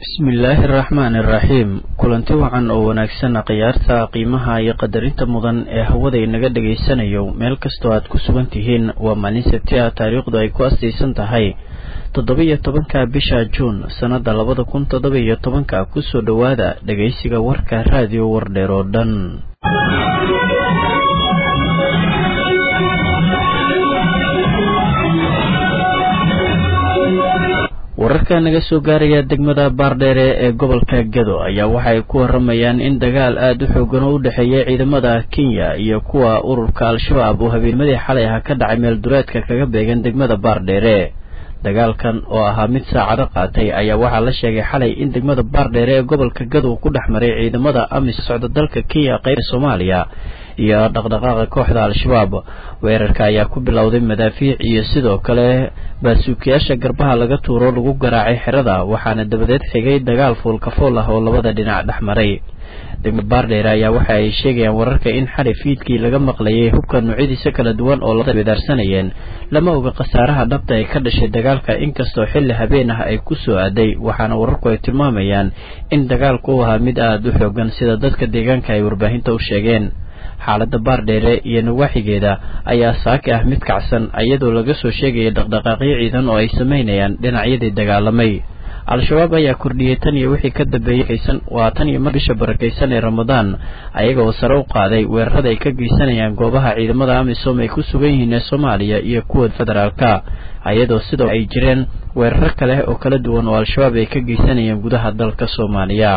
bismillaahi araxmaani iraxiim kulanti wacan oo wanaagsan khiyaarta qiimaha iyo qadarinta mudan ee hawada inaga dhegaysanayo meel kastoo aad ku sugan tihiin waa maalin sabti ah taariikhdu ay ku astaysan tahay toddoba-iyo tobanka bisha juun sannada labada kun toddoba-iyo tobanka kusoo dhowaada dhegaysiga warka raadiyo wardheer oo dhan wararka naga soo gaaraya degmada baardheere ee gobolka gado ayaa waxa ay ku waramayaan in dagaal aada u xoogan oo u dhexeeya ciidamada kenya iyo kuwa ururka al-shabaab oo habeennimadii xalay ah ka dhacay meel dureedka kaga beegan degmada baardheere dagaalkan oo ahaa mid saacado qaatay ayaa waxaa la sheegay xalay in degmada baardheere ee gobolka gado ku dhex maray ciidamada amis socda dalka kenya qeyra soomaaliya iyo dhaqdhaqaaqa kooxda al-shabaab weerarka ayaa ku bilowday madaafiic iyo sidoo kale baasuukiyaasha garbaha laga tuuro lagu garaacay xerada waxaana dabadeed xigay dagaal fuulkafool ah oo labada dhinac dhex maray degmada baardheere ayaa waxa ay sheegayaan wararka in xalay fiidkii laga maqlayay hubka noocyadiisa kala duwan oo labada wedaarsanayeen lama oga khasaaraha dhabta ee ka dhashay dagaalka inkastoo xilli habeen ah ay ku soo aaday waxaana wararku ay tilmaamayaan in dagaalku u ahaa mid aada u xoogan sida dadka deegaanka ay warbaahinta u sheegeen xaaladda baardheere iyo nawaaxigeeda ayaa saaki ah mid kacsan iyadoo laga soo sheegaya dhaqdhaqaaqyo ciidan oo ay samaynayaan dhinacyadii dagaalamay al-shabaab ayaa kordhiyey tan iyo wixii ka dambeeyey waa tan iyo mar bisha barakaysan ee ramadaan ayaga oo sare u qaaday weerarada ay ka geysanayaan goobaha ciidamada amisom ay ku sugan yihiin ee soomaaliya iyo kuwa federaalka iyadoo sidoo ay jireen weeraro kale oo kala duwan oo al-shabaab ay ka geysanayeen gudaha dalka soomaaliya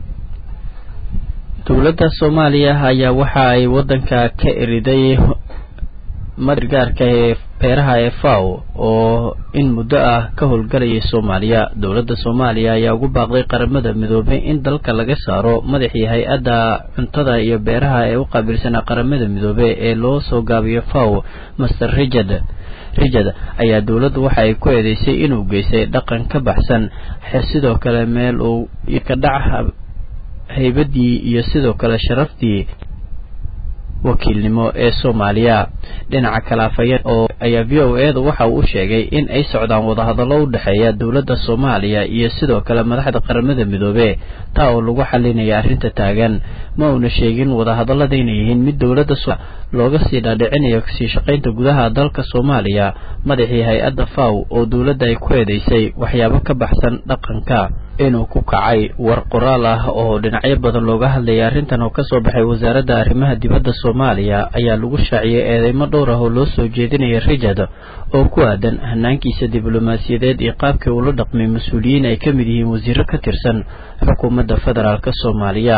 dowladda soomaaliya ayaa waxa ay waddanka ka eriday magargaarka ee beeraha ee faw oo in muddo ah ka howlgalayay soomaaliya dowladda soomaaliya ayaa ugu baaqday qaramada midoobay in dalka laga saaro madaxii hay-adda cuntada iyo beeraha ee u qaabilsanaa qaramada midoobe ee loo soo gaabiyo faw master rijad rijad ayaa dowladdu waxa ay ku eedeysay inuu geystay dhaqan ka baxsan sidoo kale meel uu ka dhac haybadii iyo sidoo kale sharaftii wakiilnimo ee soomaaliya dhinaca kale afhayeen oo ayaa v o eeda waxa uu u sheegay in ay socdaan wadahadallo u dhexeeya dowladda soomaaliya iyo sidoo kale madaxda qaramada midoobe taa oo lagu xalinaya arrinta taagan ma uuna sheegin wadahadallada inay yihiin mid dowladda looga sii dhaadhicinayo kasii shaqaynta gudaha dalka soomaaliya madaxii hay-adda faw oo dowladda ay ku eedeysay waxyaabo ka baxsan dhaqanka inuu ku kacay war qoraal ah oo dhinacyo badan looga hadlayay arrintan oo kasoo baxay wasaaradda arrimaha dibadda soomaaliya ayaa lagu shaaciyey eedeymo dhowr ah oo loo soo jeedinaya rijad oo ku aadan hanaankiisa diblomaasiyadeed iyo qaabkii uula dhaqmay mas-uuliyiin ay ka mid yihiin wasiiro ka tirsan xukuumadda federaalk soomaaliya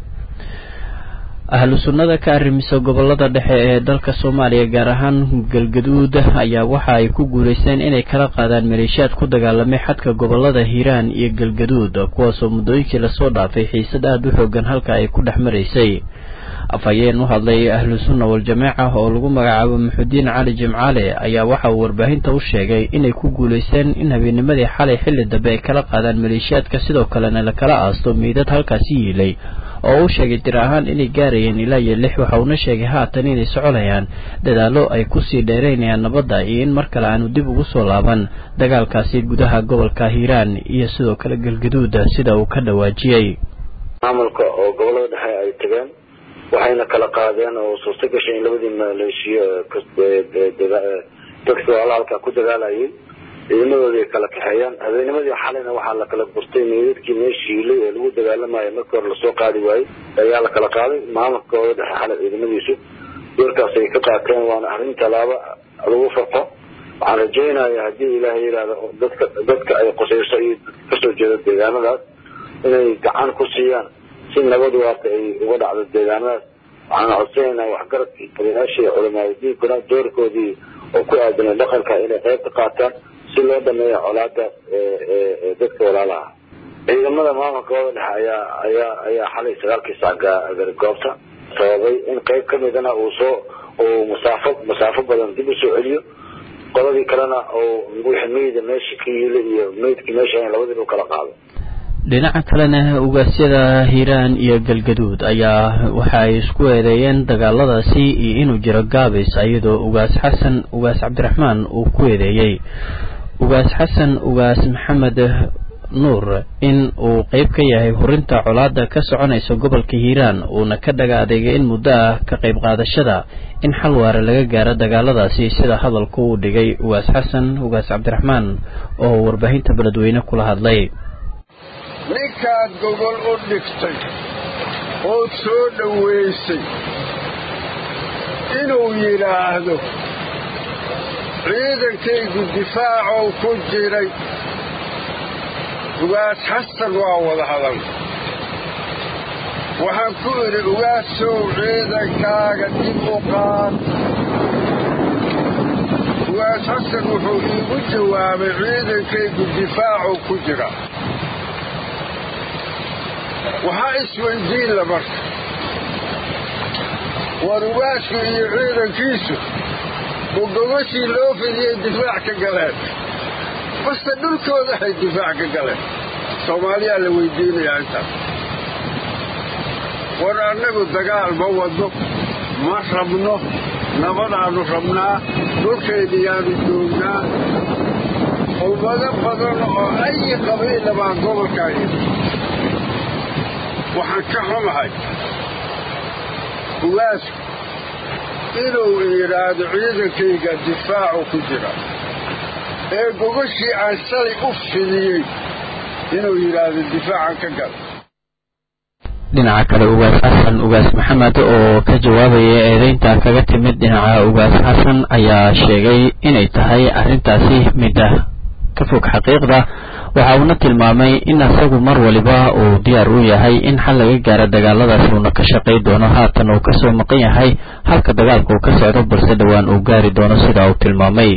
ahlu sunnada ka arrimisa gobolada dhexe ee dalka soomaaliya gaar ahaan galgaduud ayaa waxa ay ku guulaysteen inay kala qaadaan maleeshiyaad ku dagaalamay xadka gobolada hiiraan iyo galgaduud kuwaasoo muddooyinkii lasoo dhaafay xiisad aada u xoogan halka ay ku dhex maraysay afhayeen u hadlay ahlu sunna wal-jamaaca oo lagu magacaabo muxudiin cali jimcaale ayaa waxa uu warbaahinta u sheegay inay ku guulaysteen in habeennimadii xalay xilli dambe ay kala qaadaan maleeshiyaadka sidoo kalena la kala aasto meydad halkaasi yiilay oo u sheegay dir ahaan inay gaarayeen ilaa iyo lix waxa uuna sheegay haatan inay soconayaan dadaallo ay kusii dheeraynayaan nabadda iyo in mar kale aanu dib ugu soo laaban dagaalkaasi gudaha gobolka hiiraan iyo sidoo kale galgaduuda sida uu ka dhawaajiyey maamulka oo gobolada dhexe ay tageen waxayna kala qaadeen oo suurto gashay in labadii maleeshiyo dadka walaala halkaa ku dagaalayay ciidamadoodii ay kala kaxeeyaan habeennimadii xalayna waxaa la kala gurtay meydadkii meesha hiilay ee lagu dagaalamayo markii hore lasoo qaadi waayey ayaa la kala qaaday maamulka gobolada dhexe xalay ciidamadiisu doorkaas ay ka qaateen waana arrin tallaabo lagu farqo waxaan rajaynaya haddii ilaahay yidhaahdo dadka dadka ay qusayso iyo kasoo jeeda deegaanadaas inay gacan ku siiyaan si nabad waarta ay uga dhacdo deegaanadaas waxaan codsanaynaa waxgaradkii odayaashii iyo culamaaadiinkuna doorkoodii oo ku aadanay dhaqanka inay qayb ka qaataan si loo dhameeyo colaadaas ee dadka walaalaha ciidamada maamulka gobolada dhexe ayaa ayaa ayaa xalay sagaalkii saac gaari goobta sababay in qayb ka midana uu soo uu masaafo masaafo badan dib usoo celiyo qoladii kalena uu wixii meyda meesha ka yiila iyo meydkii meesha labadiiba u kala qaado dhinaca kalena ugaasyada hiiraan iyo galgaduud ayaa waxa ay isku eedeeyeen dagaaladaasi iyo inuu jiro gaabis iyadoo ugaas xasan ugaas cabdiraxmaan uu ku eedeeyey ugaas xasan ugaas maxamed nuur in uu qeyb ka yahay hurinta colaada ka soconaysa gobolka hiiraan uuna ka dhaga adeegay in muddo ah ka qayb qaadashada in xal waare laga gaaro dagaaladaasi sida hadalku uu dhigay ugaas xasan ugaas cabdiraxmaan oo warbaahinta beledweyne kula hadlay ninkaad gogol u dhigtay ood soo dhowaysay inuu yidhaahdo ciidankaygu difaacow ku jiray ugaas xasan waa wada hadal waxaan ku idhi ugaasow ciidankaaga dib u qaad ugaas xasan wuxuu iigu jawaabay ciidankaygu difaacow ku jira waxaa isweydiinla marka war ugaasku iyo ciidankiisu ma gogashii loo fidiyey difaac ka galeen base dhulkooda ay difaac ka galeen soomaaliyaa la weydiinayaa intaas war annagu dagaal ma wadno ma rabno nabadaannu rabnaa dhulkayniyaannu joognaa ummado badan oo ayi qabiila baa gobolkaa yimi waxaan ka xumahay ugaasku inuu yidhaahdo ciidankayga difaacu ku jira ee gogashii aan shalay u fidiyey inuu yidhaahdo difaacan ka gala dhinaca kale ugaas xasan ugaas maxamed oo ka jawaabaya eedeynta kaga timid dhinaca ugaas xasan ayaa sheegay inay tahay arrintaasi mid ah ka fog xaqiiqda waxa uuna tilmaamay in asagu mar waliba uu diyaar u yahay in xal laga gaaro dagaaladaas uuna ka shaqay doono haatan uu kasoo maqan yahay halka dagaalka uu ka socdo balse dhowaan uu gaari doono sida uu tilmaamay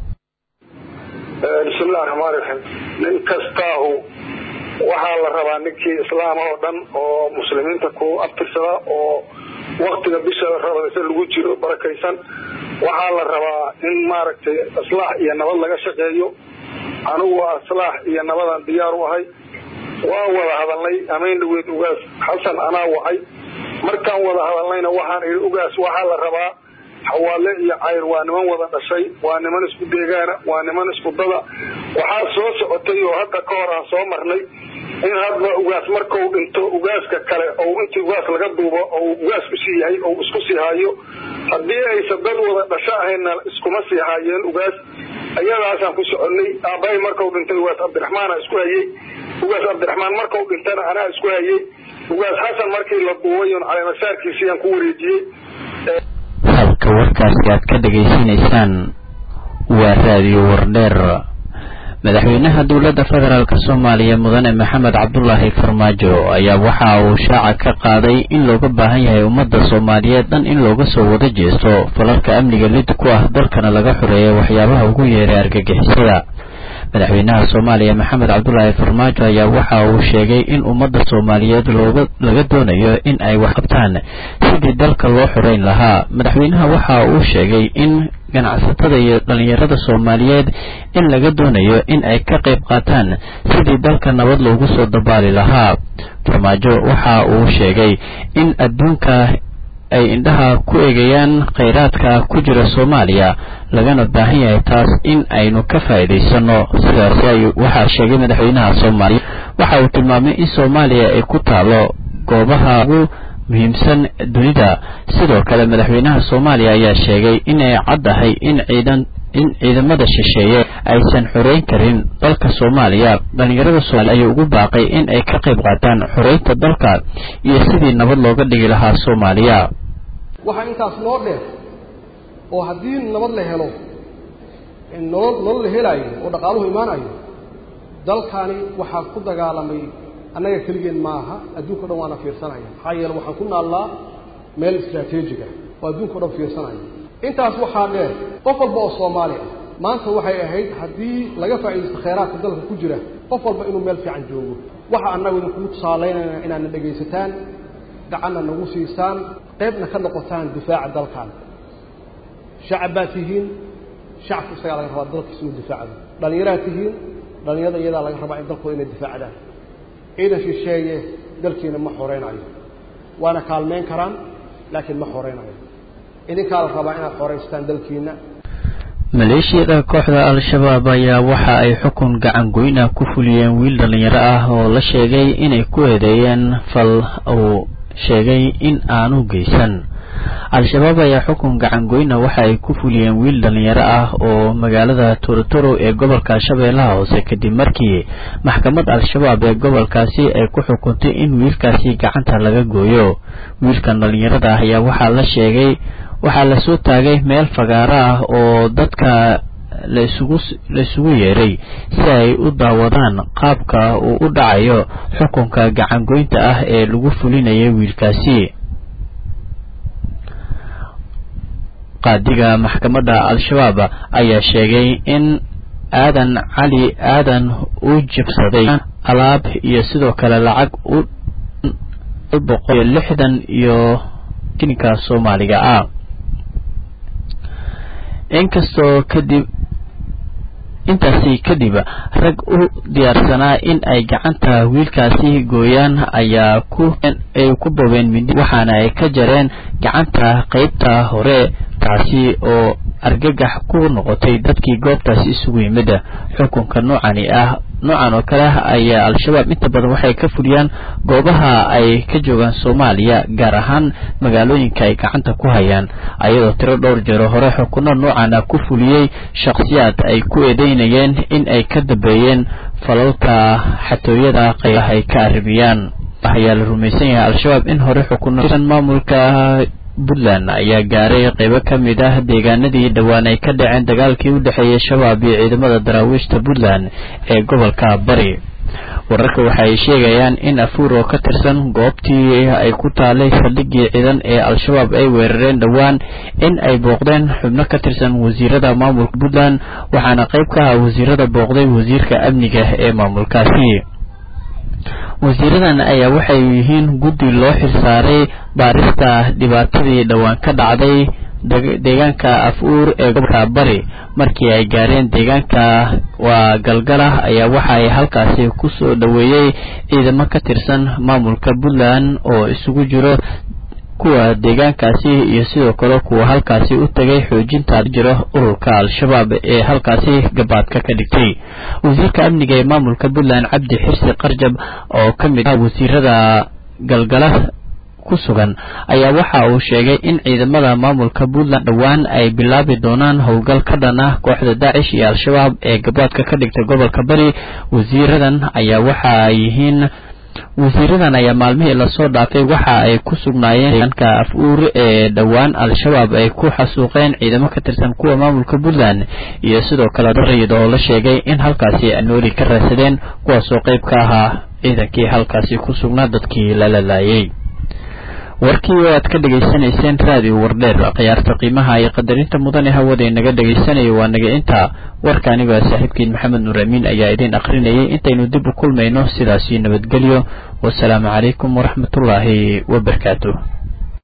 bismillahi raxmaan raxiim nin kastaahu waxaa la rabaa ninkii islaama oo dhan oo muslimiinta ku abtirsada oo waktiga bisha rabadaysa lagu jiro barakaysan waxaa la rabaa in maaragtay islaax iyo nabad laga shaqeeyo anigu waa islaax iyo nabadan diyaar u ahay waan wada hadalnay amayn dhaweyd ugaas xasan anaa wacay markaan wada hadalnayna waxaan idhi ugaas waxaa la rabaa xawaale iyo cayr waa niman wada dhashay waa niman isku deegaana waa niman isku dada waxaa soo socotay oo hadda ka hor aan soo marnay in hadba ugaas markau dhinto ugaaska kale ou intii ugaas laga duubo ou ugaas usii yahay ou isku sii haayo haddii aysan dad wada dhasho ahayna iskuma sii haayeen ugaas iyadaasaan ku soconay aabbahay markau dhintay ugaas cabdiraxmaana isku hayey ugaas cabdiraxmaan markau dhintana anaa isku hayey ugaas xasan markii la duubay on caleemasaarkiisii aan ku wareejiyey halka warkaasi aad ka dhegaysanaysaan waa raadiyo wardheer madaxweynaha dowladda federaalk soomaaliya mudane maxamed cabdulaahi farmaajo ayaa waxa uu shaaca ka qaaday in looga baahan yahay ummadda soomaaliyeed dhan in looga soo wada jeesto falalka amniga lid ku ah dalkana laga xoreeya waxyaabaha ugu yeeray argagixisada madaxweynaha soomaaliya maxamed cabdulaahi farmaajo ayaa waxa uu sheegay in ummadda soomaaliyeed looga laga doonayo in ay wax qabtaan sidii dalka loo xoreyn lahaa madaxweynaha waxa uu sheegay in ganacsatada iyo dhalinyarada soomaaliyeed in laga doonayo in ay ka qayb qaataan sidii dalka nabad loogu soo dabaali lahaa farmaajo waxa uu sheegay in adduunka ay indhaha ku eegayaan khayraadka ku jira soomaaliya lagana baahan yahay taas in aynu ka faa'iidaysano sidaasi ay waxaa sheegay madaxweynaha soomaaliya waxa uu tilmaamay in soomaaliya ay ku taalo goobaha ugu muhiimsan dunida sidoo kale madaxweynaha soomaaliya ayaa sheegay inay caddahay in ciidan in ciidamada shisheeye aysan xoreyn karin dalka soomaaliya dhalinyarada soomaaliya ayuu ugu baaqay in ay ka qayb qaataan xoreynta dalka iyo sidii nabad looga dhigi lahaa soomaaliya waxaa intaas noo dheer oo haddii nabad la helo nolol nolol la helaayo oo dhaqaaluhu imaanayo dalkani waxaa ku dagaalamay annaga keligeen maaha adduunka o dhan waana fiirsanaya maxaa yeele waxaan ku naallaa meel istraatiijiga oo adduunka o dhan fiirsanaya intaas waxaa dheer qof walba oo soomaali ah maanta waxay ahayd haddii laga faa'iidaysto khayraadka dalka ku jira qof walba inuu meel fiican joogo waxa annagu idinkugu tusaalaynayna inaadna dhegaysataan gacanna nagu siisaan qaybna ka noqotaan difaaca dalkan shacab baad tihiin shacabka isagaa laga rabaa dalkiisa inuu difaacdo dhallinyaraad tihiin dhallinyarada iyadaa laga rabaa in dalkooda inay difaacdaan ciidan shisheeye dalkiina ma xoreynayo waana kaalmeyn karaan laakiin ma xoreynayo idinkaa la rabaa inaad xoreystaan dalkiina maleeshiyada kooxda al-shabaab ayaa waxa ay xukun gacan goyna ku fuliyeen wiil dhallinyaro ah oo la sheegay inay ku eedeeyeen fal uu sheegay in aanu geysan al-shabaab ayaa xukun gacan goyna waxa ay ku fuliyeen wiil dhallinyaro ah oo magaalada torotoro ee gobolka shabeellaha hoose kadib markii maxkamad al-shabaab ee gobolkaasi ay ku xukuntay in wiilkaasi gacanta laga gooyo wiilkan dhallinyarada ah ayaa waxaa la sheegay waxaa lasoo taagay meel fagaaro ah oo dadka laisugu laisugu yeeray si ay u daawadaan qaabka uu u dhacayo xukunka gacangoynta ah ee lagu fulinayay wiilkaasi qaadiga maxkamadda al-shabaab ayaa sheegay in aadan cali aadan uu jabsaday alaab iyo sidoo kale lacag u boqol iyo lixdan iyo shilinka soomaaliga ah inkastoo kadib intaasi kadib rag u diyaarsanaa in ay gacanta wiilkaasi gooyaan ayaa ku ay ku bobeen mindi waxaana ay ka jareen gacanta qeybta hore taasi oo argagax ku noqotay dadkii goobtaasi isugu yimid xukunka noocani ah noocan oo kale ah ayaa al-shabaab inta badan waxay ka fuliyaan goobaha ay ka joogaan soomaaliya gaar ahaan magaalooyinka ay gacanta ku hayaan ayadoo tiro dhowr jeero hore xukuno noocan ah ku fuliyey shakhsiyaad ay ku eedeynayeen in ay ka dambeeyeen falalka xatooyada qaybaha ay ka arrimiyaan ayaa la rumaysan yahay al-shabaab in hore xukuno maamulka puntland ayaa gaaray qaybo ka mid ah deegaanadii dhowaan ay ka dhaceen dagaalkii u dhexeeyey shabaab iyo ciidamada daraawiishta puntland ee gobolka bari wararka waxa ay sheegayaan in afuur oo ka tirsan goobtii ay ku taalay saldhigii ciidan ee al-shabaab ay weerareen dhowaan in ay booqdeen xubno ka tirsan wasiirada maamulka puntland waxaana qayb ka ah wasiirada booqday wasiirka amniga ee maamulkaasi wasiiradan ayaa waxay yihiin guddi loo xilsaaray baarista dhibaatadii dhowaan ka dhacday deegaanka af-uur ee gobolka bari markii ay gaareen deegaanka waa galgalah ayaa waxa ay halkaasi ku soo dhoweeyey ciidamo ka tirsan maamulka puntland oo isugu jiro kuwa deegaankaasi iyo sidoo kale kuwa halkaasi u tagay xoojinta jiro ururka al-shabaab ee halkaasi gabaadka ka dhigtay wasiirka amniga ee maamulka puntland cabdi xirsi qarjab oo ka mid ah wasiirada galgala ku sugan ayaa waxa uu sheegay in ciidamada maamulka puntland dhowaan ay bilaabi doonaan howlgal ka dhan ah kooxda daacish iyo al-shabaab ee gabaadka ka dhigtay gobolka bari wasiiradan ayaa waxa ay yihiin wasiiradan ayaa maalmihii lasoo dhaafay waxa ay ku sugnaayeen deegaanka af-uur ee dhowaan al-shabaab ay ku xasuuqeen ciidamo ka tirsan kuwa maamulka puntland iyo sidoo kale darayid oo la sheegay in halkaasi ay nooli ka raadsadeen kuwaasoo qayb ka ahaa ciidankii halkaasi ku sugnaa dadkii lala laayay warkii oo aad ka dhegaysanayseen raadiyo wardheer khiyaarta qiimaha iyo qadarinta mudane hawada inaga dhegaysanayo waa naga intaa warka aniga saaxiibkiin maxamed nuur amiin ayaa idin akhrinayay intaynu dib u kulmayno sidaasi nabadgelyo wasalaamu calaykum waraxmatullaahi wabarakaatu